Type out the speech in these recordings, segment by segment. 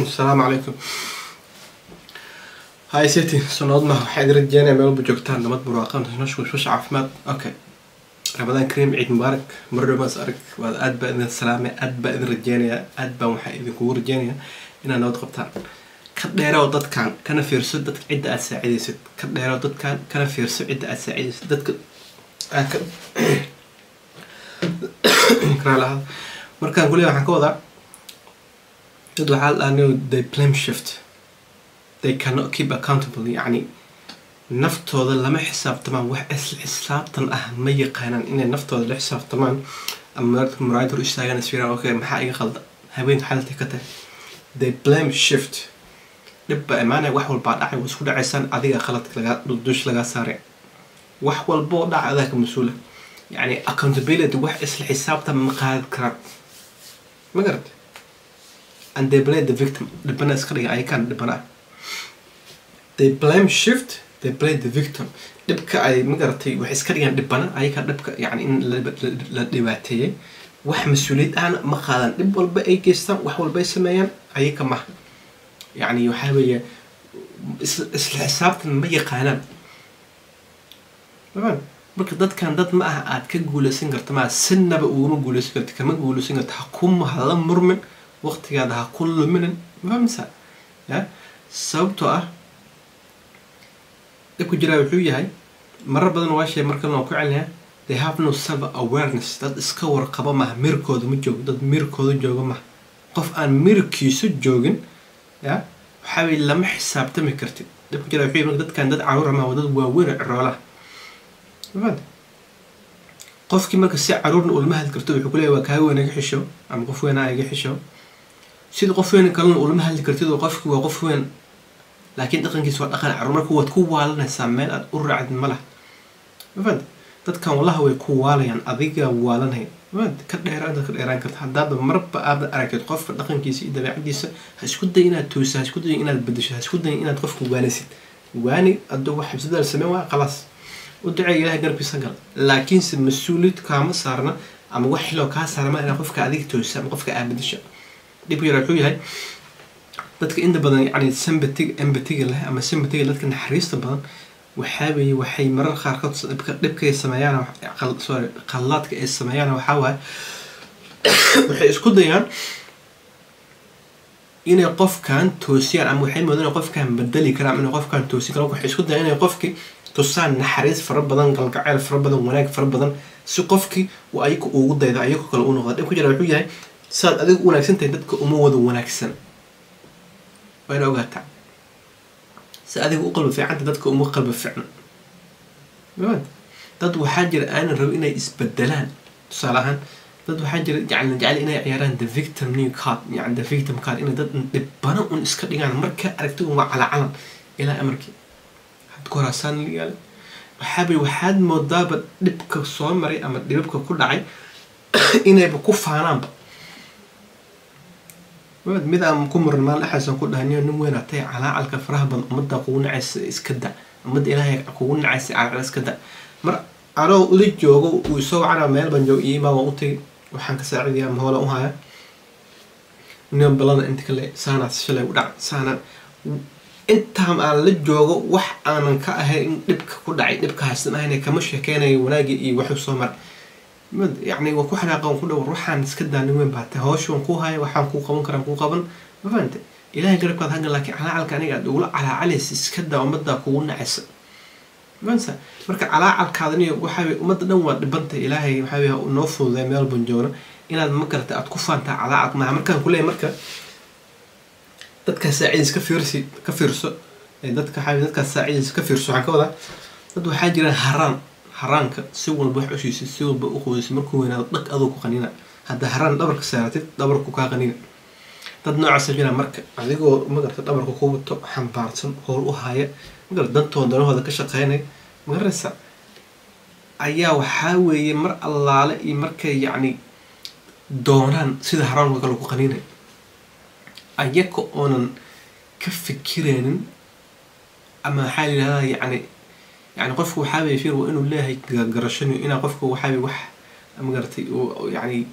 asalaamu calaykum hay siti sunnad ma waxaa idin rajeynaya meel walba joogtaan nabad barwaaqan noloshu washwash caafimaad okay ramadaan kariim ciid mubaarak mardhomaas arag waad aad baa idin salaamay aad baa idin rajeynayaa aad baan waxaa idinkugu rajeynayaa inaad nabad qabtaan ka dheerow dadkan kana fiirso dadka cidda aad saacidaysid ka dheerow dadkan kana fiirso cidda aad saacidaysid dadka aad ka karaalaha markaan kuley waxaan ka wadaa dad waxaa la dhahaa they blame shift they cannot keep accountable yacni naftooda lama xisaabtamaan wax isla xisaabtan ah ma yaqaanaan inay naftooda la xisaabtamaan ama muraayad hor istaagaan isfiiraan okay maxaa iga qalda haweenka xalaltay ka tahay they blame shift dhib baa imaanaya wax walbaa dhacay waa isku dhacaysaan adiga qaladka lagaa dush lagaa saaray wax walboo dhaca adaa ka mas-uula yacni accountability wax isla xisaabtan ma qaadi karaan ma garata and they blame the victim dhibana iska dhiga ayakaan dhibana ah they blame shift they blame the victim dhibka ay magaratay waxay iska dhigaan dhibana ayakaa dhibka yani in la dhibaateeyay wax mas-uuliyad ahna ma qaadaan dhib walba ay geystaan wax walba ay sameeyaan ayaka maha yani waxaa weeye isla xisaabtan ma yaqaanaan marka dadkan dad ma aha aad ka guuleysan karta maa sinaba uguma guuleysan karta kama guuleysan karta ha ku hala murmin waqtigaada ha ku luminin mafahmsa ya sababtoo ah dhibku jiraa wuxuu yahay marar badan waa shay markan waan ku celinayaa they have no self awareness dad iska warqaba maha mirkooda ma joogo dad mirkooda jooga maha qof aan mirkiisu joogin ya waxaa weye lama xisaabtami kartid dhibku jiraa wuxuu yahay dadkan dad caruura maha waa dad waaweyn oo ciroolaha mafahanta qofkii marka si caruurna ulama hadli karto wuxuu kuleeyahy waa kaaga weyn iga xisho ama qof weynaa iga xisho sida qof weyn kalena ulama hadli kartid oo qofki waa qof weyn laakiin dhaqankiisa waa dhaqan caruur marka waad ku waalanaysaa meel aad u raacdid ma laha mafahanta dadkan wallaha way ku waalayaan adiga waalanay mafahanta ka dheeraan ka dheeraan karta haddaaba marba aada aragtid qofka dhaqankiisa iyo dabeecadiisa ha isku day inaad toosa ha isku day inaad bedesho ha isku day inaad qofka waanisid waani aduu wax xibsadaal sameyn waa khalaas u duceeya ilahay garabkiisa gal laakiinse mas-uuliyad kaama saarna ama wax xiloo kaa saarma inaa qofka adiga toosa ama qofka aabadisho dhibku yara wuxuu yahay dadka inta badan yani sympatig empatiga leh ama sympatiga dadka naxariista badan waxaa weeye waxay marar qaarkood dhibka dhibkay sameeyaan sorry qallaadka ay sameeyaan waxaa waaye waxay isku dayaan inay qofkan toosiyaan ama waxay moodaan inay qofkan bedeli karaan ama inay qofkan toosin karaan waxay isku dayaan inay qofki tusaan naxariis fara badan galgacayl fara badan wanaag fara badan si qofkii uu ayaga ugu daydo ayago kale u noqda dhib ku jira wuxuu yahay saad adiga u wanaagsan tahay dadka uma wada wanaagsan waa ina ogaataa si adiga u qalbi fiicanta dadka uma qalbi fiicna dad waxaa jira aanan rabo inay isbedelaan tusaale ahaan dad waxaa jira yani jecel inay ciyaaraan the victim new card yani the victim card inay dad dhibano un iska dhigaan markaa aragti un waa calacalan ilaa amarkii koraasaan yaale waxaabay waxaad moodaaba dhibka soo maray ama dhibabka ku dhacay inayba ku faanaanba mid aan ku muran maalin dhexaasaan ku dhahaniyo nin weyn atay calaacalka faraha badan ummadda kugu nacaysa iska da ummadda ilaahay kugu nacaysa calaacal iska da mar anoo ula joogo uu isoo wacana meel baan joogo iimaa waan u tagay waxaan ka saacidayaa mahoola u haya nin balada inta kale saanaad shalay u dhac saanaan intaan aan la joogo wax aanan ka ahayn in dhibka ku dhacay dhibka haysan ahayna kama sheekeynayo wanaagii iyo waxuu soo maray yacni waa ku xanaaqan ku dhawr waxaan iska daanin weyn baa tahay hawsha waan kuu haya waxaan kuu qaban karaan kuu qaban ma fahante ilahay garabkaad hagan laakiin calaacalka aniga aad ugula calaacalaysa iska daa ummaddaa kugu nacaysa maansa marka calaacalkaadani waxaa ummadda dhan waa dhibantay ilaahay waxaa noo fududay meel ban joogno inaad ma garata aad ku faantaa calaacalka maaha markaan kuleeyahay marka dadkaa saacidiis ka fiirsi ka fiirso dadka waxaa dadkaa saacidiis ka fiirso waxaan ka wadaa dad waxaa jira haraan haraanka si walba wax u siisay si walba u qoysay markuu weynaado dhag adoo ku qanina hadda haraan dhabarka saaratid dhabarku kaa qanina dad noocaasa jira marka adigoo magarta dhabarka ku wato xambaarsan howl u haya magarta dantooda danahooda ka shaqeynaya magaraysa ayaa waxaa weeye mar allaale iyo markay yacni doonaan sida haraanka kale ku qaninay ayaga oonan ka fikiraynin ama waxaa la yidhahdaa yacni yani qofku waxaaweye fir waa inuu leeyahay garashani inaa qofka waxaaweye wax magaratay yani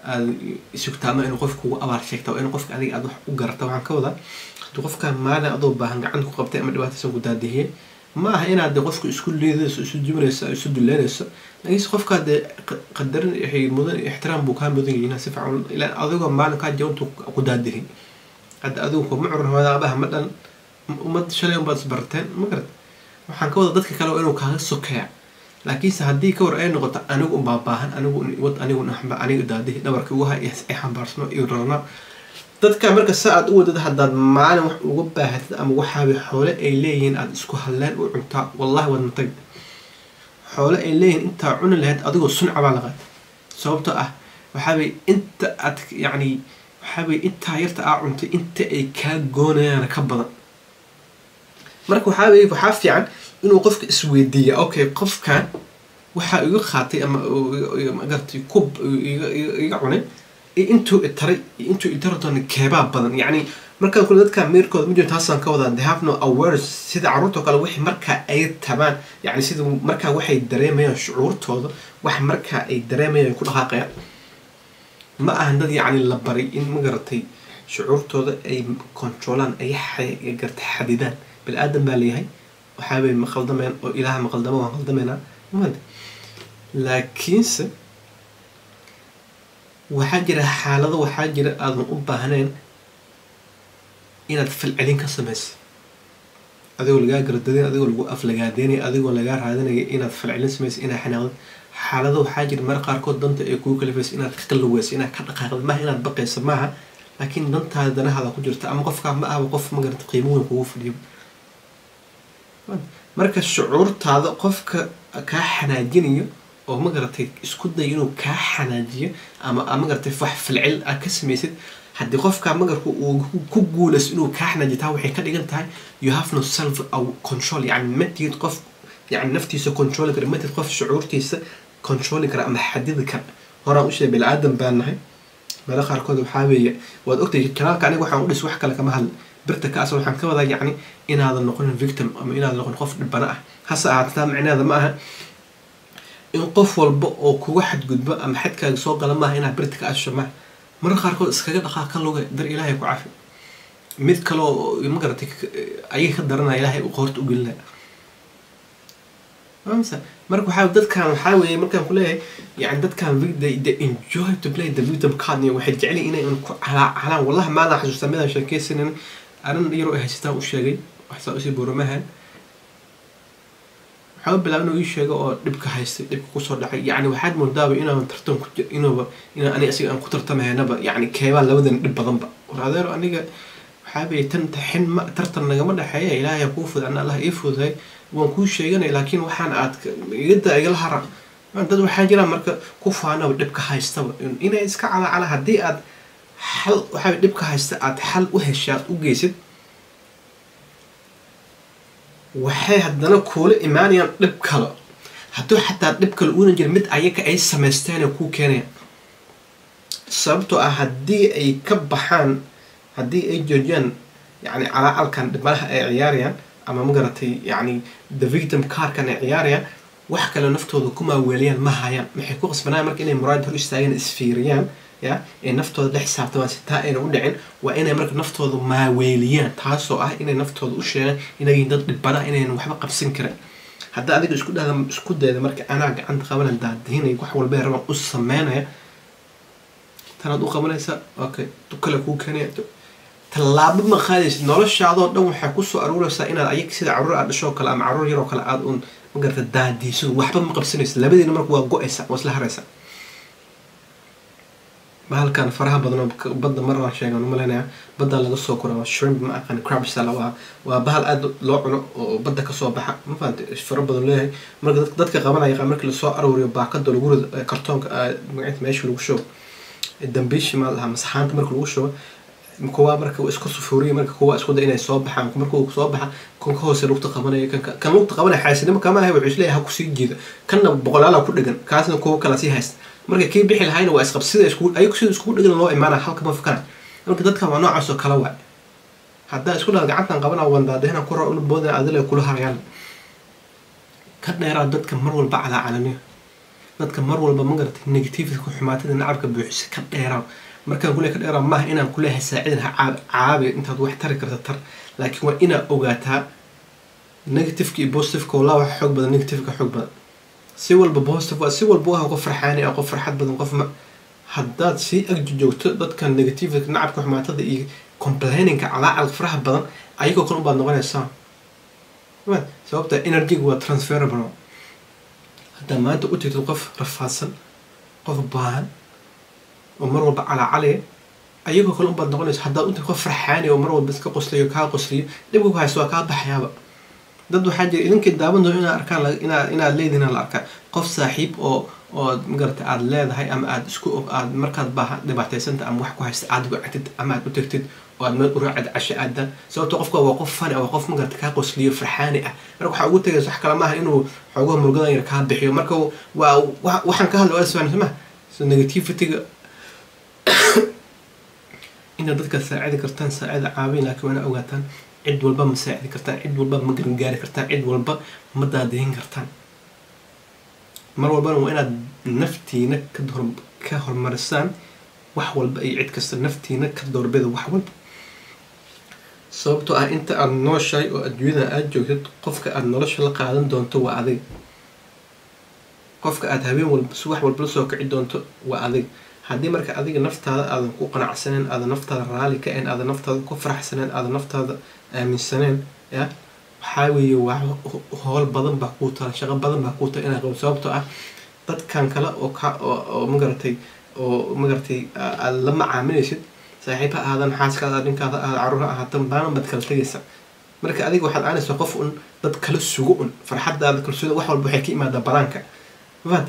aad sugtaa ama inuu qofka kugu abaal sheegta waa in qofka adiga aad wax u garata waxaan ka wadaa haddii qofka maalin adoo baahan gacanta ku qabtay ama dhibaataysan ku daadihiyey ma aha inaad de qofka isku liidayso isu jibinayso isu duleynayso laakiinse qofkaa dee qadarin mudan ixtiraam buu kaa mudan yahin si fiican ilaa adigoo maalin kaa jawantu ku daadihin hadda adigu kuma curin hooda abaha ma dhan ummad shalay unbaad isbarteen ma garat waxaan ka wada dadka kale waa inuu kaaga sokeeya laakiinse haddii ka war ay noqoto anigu unbaa baahan anigu wad anigu aniga daadihi dhabarka ugu hay ay xambaarsano iyo rarnaa dadka marka sa aad u wadad haddaad maalin wax uga baahatid ama waxaabay xoole ay leeyihiin aada isku hadleen u cuntaa wallahi waad matag xoole ay leeyihiin intaa cuni lahayd adigoo sunca baa laqaad sababtoo ah waxaabay inta aad yacni waxaabay intaa yarta aa cuntay inta ay kaa goonayaan ka badan marka waxaabay waxaa fiican inuu qofka isweydiiya okay qofkan waxaa iga qaatay ama magartay kub iga cunay intuu itaray intuu itara doona keebaa badan yacni markaan kule dadka meerkooda ma jiro taasaan ka wadaa they have no awareness sida carruurtoo kale wixii markaa ay tabaan yacni sida markaa waxay dareemayaan shucuurtooda wax markaa ay dareemayaan ay ku dhaqaaqayaan ma ahan dad yacni la baray in ma garatay shucuurtooda ay controlaan ay garta xadidaan bani aadan baa leeyahay waxaabay ma qaldamayaan oo ilaaha ma qaldama waan qaldameynaa laakiinse waxaa jira xaalado waxaa jira aadan u baahnayn inaad falcelin ka samaysa adigoo lagaa garadaday adigoo lagu aflagaadeynaya adigoo lagaa raadinaya inaad falcelin samaysa inaad xanaaqdo xaalado waxaa jira mar qaarkood danta ay kugu kalifaysa inaad ka qalaweysa inaad ka dhaqaaqda maaha inaad baqaysa maaha laakiin dantaada danahaada ku jirta ama qofkaa ma ahaba qof magarata qiimo weyn kugu fadhiyo marka shucuurtaada qofka kaa xanaajinayo oo magaratay isku day inuu kaa xanaajiyo ama magaratay wax falcil aad ka samaysid haddii qofka magarka uu ku guulayso inuu kaa xanaajiyo taa waxay ka dhigan tahay you have no self control yani matid qof yani naftiisa controli kara matid qof shucuurtiisa controli kara ama xadidi kara horaan usheegay bini aadan baan nahay meelo qaarkood waxaa weeye waad ogtahay kanaalka aniga waxaan u dhis wax kale kama hadla birta kaas waxaan ka wadaa yacni inaadan noqonin victim ama inaadan noqonin qof dhibana ah hase ahaataa micneeda ma aha in qof walba oo kuga xadgudbo ama xadkaaga soo gala maaha inaad birta ka asho maaha marka qaarkood iskaga dhaqaa ka luga dar ilaahay ku cafi mid kaleo magaratay ayaga ka daranaya ilaahay u qoorta u gelinaya mamsa marka waxaa dadkan waxaa weeye markaan kuleeyahay yani dadkan they enjoy to play the victim card waxay jeceliin inay ku calaacalaan wallahi maalan xasuustaa midaan sheekeysanin arin yaroo ay haysataan u sheegay waxsaa usii buuramahan waxaa bilaaba inuu ii sheego oo dhibka haystay dhibka kusoo dhacay yani waxaad moodaaba inaan tartan ku inuuba inaan aniga asiga aan ku tartamahaynaba yani keebaa labadan dhib badanba war adeero aniga waxaabay tan xin ma tartan nagama dhexeeya ilaahay kuu fuday ana allah ii fuday waan kuu sheeganay laakiin waxaan aad igada igala hara dad waxaa jira marka ku faanaba dhibka haystaba inay iska calaacala haddii aad xal waxaa dhibka haysta aad xal u hesha aad u geysid waxay haddana kuula imaanayaan dhib kale hadduu xataa dhib kale uuna jira mid ayaga ay samaysteen kuu keenayaan sababtoo ah haddii ay ka baxaan haddii ay joojiyaan yani calaacalkan dhibanaha ay ciyaarayaan ama magaratay yani the victim carkan ay ciyaarayaan wax kale naftooda ku maaweeliyaan ma hayaan maxay ku qasbanayaan marka inay muraad hor istaagaan isfiiriyaan ya ee naftooda la xisaabtamaan si taa ayna u dhicin waa inay marka naftooda maaweeliyaan taasoo ah inay naftooda u sheegaan inayin dad dhibana inaynan waxba qabsan karin hadda adiga isku dhahda isku dayda marka anaa gacanta qabanan daadihinay wax walba rabaan u sameynaya tanaad u qabanaysa okay kale kuu keenaya tallaabo ma qaadaysid noloshaadoo dhan waxay kusoo aruuraysaa inaad ayag sida caruur aad dhashoo kale ama caruur yaroo kale aad un magarata daadiiso waxba ma qabsanaysa labadiina marka waa go-aysa waa isla haraysa bahalkan faraha badan oo badda mar waan sheegan umaleynaya badda laga soo kora waa shrimp ma aqaan crab sala waa waa bahal aad loo cuno oo badda kasoo baxa ma fahantay fara badan leeyahay marka dadka qabanaya markii lasoo aruuriyo baakada lagu rido kartoonka magaciisa meesha lagu shubo dambiishi ma lahaa masaxaanta marka lagu shubo kuwa marka isku sufuuriya marka kuwa isku da inay soo baxaan marka uu soo baxa kan ka hoose lugta qabanaya kan kan lugta qabanaya xaasinimo kama ahay wuxuu isleeyahay ha kusii jiida kanna boqolaala ku dhegan kaasna kuwa kala sii haysta marka kii bixi lahayna waa isqab sida isku ayagu sida iskugu dhegan loo imaana halka ma fakana marka dadkan waa noocaas oo kala waay haddaa isku dhaha gacantan qabana wandaadehna kura ula boodana adila kula harayaan ka dheeraa dadka mar walba calaa calamiyo dadka mar walba ma garatay negativity xumaatada nacabka buuxisa ka dheeraan markaan kule ka dheeraan maaha inaan kuleehay saacidan ha caabi intaad wax tari karta tar laakiin waa inaad ogaataa negativeka iyo positiveka walaa wax xoog badan negativeka xoog badan si walba positive waa si walba waha qof farxaani ah qof farxad badan qof ma haddaad sii agjoogto dadka negativeka nacabka xumaatada iyo complaininka calaacal faraha badan ayagoo kale ubaad noqonaysaa sababta energyga waa transferable haddaa maanta u tirtid qof rafaadsan qof baahan oo mar walba calaacalaya ayagoo kale ubaad noqonaysa haddaad utirtid qof farxaani oo mar walba iska qoslayo kaa qosliyo dhibka ku haysto waa kaa baxayaaba dad waxaa jira idinkii daawan doono inaad arkaan inaad inaad leedihin la arkaa qof saaxiib oo ood magarata aada leedahay ama aada isku aad markaad baaha dhibaataysanta ama wax ku haysta aada wactid ama aad u tirtid oo aad meel uraacid casho aadaan sababto qofka waa qof fani waa qof magarata kaa qosliyo farxaani ah marka waxaa ugu tagaysa wax kale maaha inuu xoogaha murugadan yar kaa bixiyo marka waa waxaan ka hadla waa isfahmi soma so negativityga inaad dadka saacidi kartaan saacida caabin laakiin waana ogaataan cid walba ma saacidi kartaan cid walba ma gargaari kartaan cid walba ma daadayin kartaan mar walbana waa inaad naftiina ka horumarisaan wax walba iyo cid kasta naftiina ka doorbida wax walba sababtoo ah inta aada nooshahay oo adduunyada aada joogtid qofka aada nolosha la qaadan doonto waa adig qofka aada habeen walba subax walba lasoo kici doonto waa adig haddii marka adiga naftaada aadan ku qanacsaneen aadan naftaada raali ka ahayn aadan naftaada ku faraxsaneen aadan naftaada aaminsaneen ya waxaa weeye waa howl badan baa kuu taala shaqo badan baa kuu taala inaa qabo sababtoo ah dadkan kale oo ka oo magaratay oo magaratay aada la macaamilaysid saaxiib ha aadan xaaskaada ninkaada aada caruur ha ahaatan baanan baad kala tegaysa marka adiga waxaad aanaysaa qof un dad kala sugo un farxadaada kalsoonida wax walba waxay ka imaadaa banaanka mafaad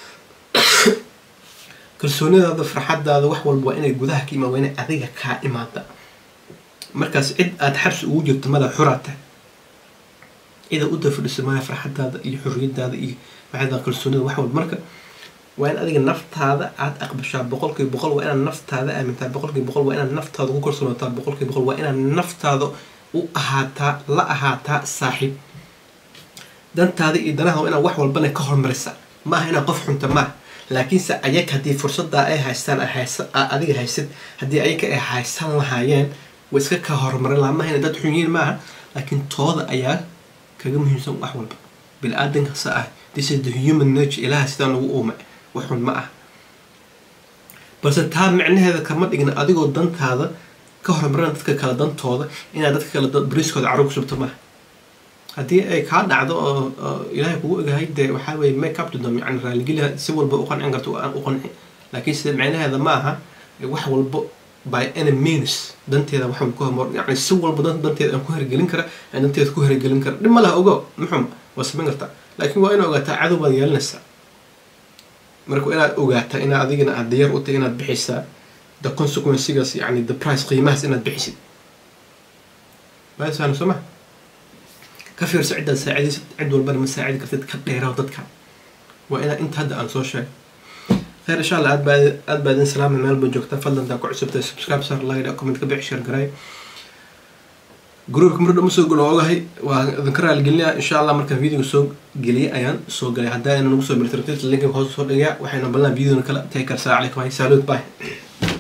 kalsoonidaada farxadaada wax walba waa inay gudaha ka imaad waa inay adiga kaa imaada markaas cid aada xabsi ugu jirto mada xuraata cida u dafadhiso maya farxadaada iyo xorriyadaada iyo waxada kalsoonida wax walba marka waa in adiga naftaada aada aqbashaa boqolkiiba boqol waa inaad naftaada aamintaa boqolkiiba boqol waa inaad naftaada ku kalsoonaataa boqolkiiba boqol waa inaad naftaada u ahaataa la ahaataa saaxiib dantaada iyo danaha waa inaad wax walbana ka hormarisa maaha inaad qof xunta maaha laakiinse ayag haddii fursadaa ay haystaan adiga haysid haddii ayaga ay haysan lahaayeen way iska ka horumarin lahaa maaha ina dad xunyiin maaha laakiin tooda ayaa kaga muhiimsan wax walba bili-aadanka sa ah this is the human nature ilaha sidaan ugu uumay wax xun ma ah balse taa micnaheeda kama dhigna adigoo dantaada ka horumarina dadka kale dantooda inaad dadka kale bariiskooda carruur ku subto maaha haddii ay kaa dhacdo oo ilaahay kugu ogahay dee waxaa weye make up to them yani raaligeliha si walba u qancin karto u qanci laakiin sida micnaheeda ma aha wax walbo by any means danteeda wax walba ku hormar yani si walba danteeda aan ku hergelin kara aan danteeda ku hergelin kara dhib ma laha ogo muxum waa samayn kartaa laakiin waa inaad ogaataa cadow baad yeelanaysaa marka waa inaad ogaataa inaad adigana aad diyaar u tahay inaad bixisaa the consequencegaas yani the price qiimahaas inaad bixisid maasaan soo ma ka fiirso ciddaad saacidaysid cid walbana ma saacidi kartid ka dheeraw dadka waa inaad inta hadda aan soo sheegay خير ان شاء الله عاد بعد عاد بعدين سلام مال بنجوكتا فضلا دا كعسبتا سبسكرايب صار لايك كومنت كبيع شير قراي جروبك مرة مسوق قولوا والله وذكرها القليا ان شاء الله مركز فيديو سوق قليا ايان سوق قليا هدا انا نوصل بالترتيب اللينك هو صور دقيقة وحين بلنا فيديو نكلا تيكر ساعة عليكم هاي سالوت باي